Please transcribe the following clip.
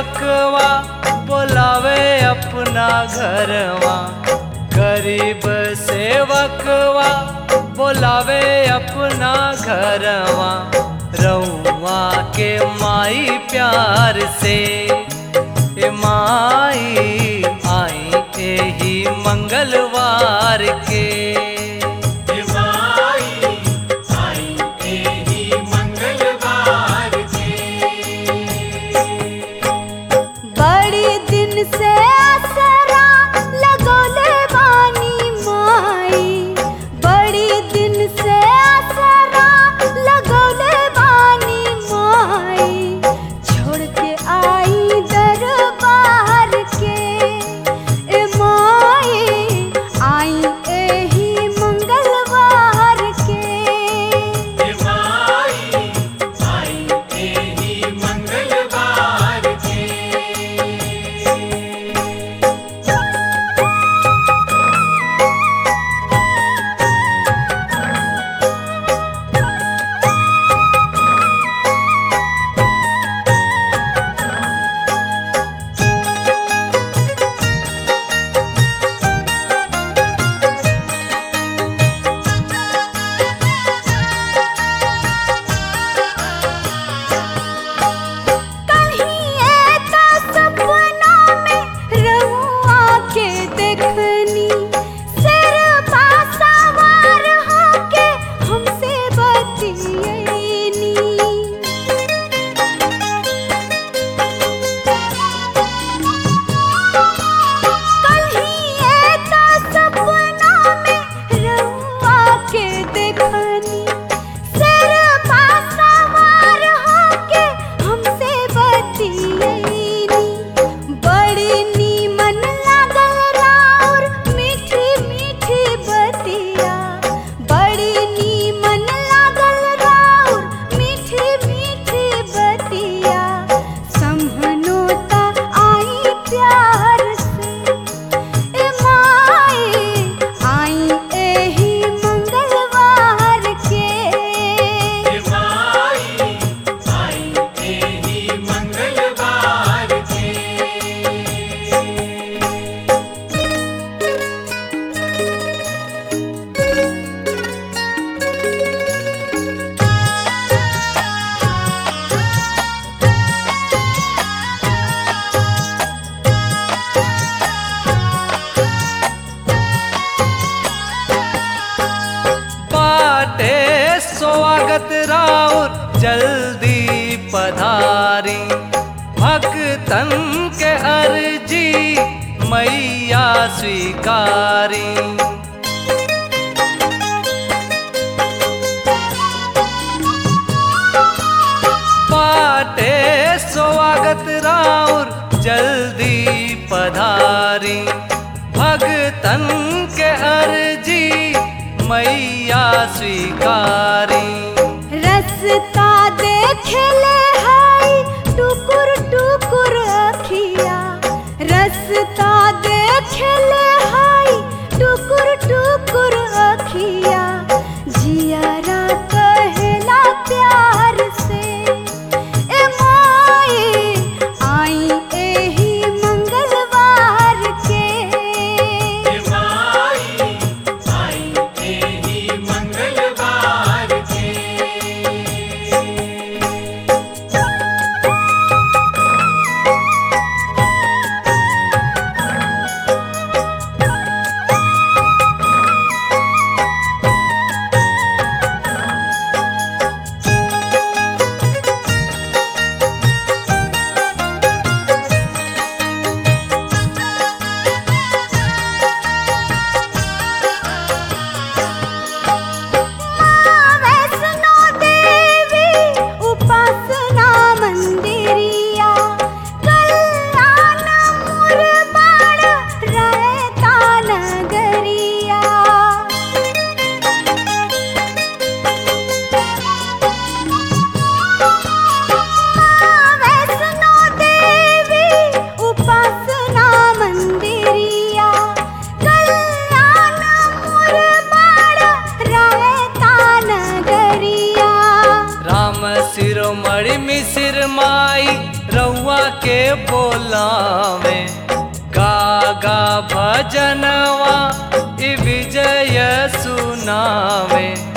सेवकवा बोलावे अपना घरवा गरीब सेवकवा बोलावे अपना घरवा रउआ के माई प्यार से ए माई आई एही मंगलवार के बड़ी दिन से असरा लगोले बानी माई बड़ी दिन से असरा लगोले बानी माई छोड़ के आई दरबार के ए माई आई एही मंगलवार के कहीं ऐसा सपना में रहुआ के देखनी सिर पासावार होके हमसे बतियनी कहीं ऐसा सपना में रहुआ के देखनी सिर पासावार होके हमसे बतियनी बड़ी नीमन लागल राउर मीठी मीठी बतिया बड़ी नीमन लागल राउर मीठी मीठी बतिया समहनोता आई प्यार से ए माई आई एही मंगलवार के बाटे स्वागत राउर जल्दी पधारी भक्तन के अर्जी मैया स्वीकारी बाटे स्वागत राउर जल्दी पधारी भगतन के अर्जी मैया स्वीकारी रस्ता देखले हाय टुकुर टुकुर अखिया रस्ता देखले हाय टुकुर टुकुर अखिया जियारा कहेला प्यार से ए माई आई एही मंगलवार के वैष्णो देवी उपासना मंदिरिया कल्याण मुरबाड़ रहता नगरिया वैष्णो देवी उपासना मंदिरिया कल्याण मुरबाड़ रहता नगरिया राम सिरोमणि मिसिर माई रउआ के बोलावे गागा भजनवा इ विजय सुनावे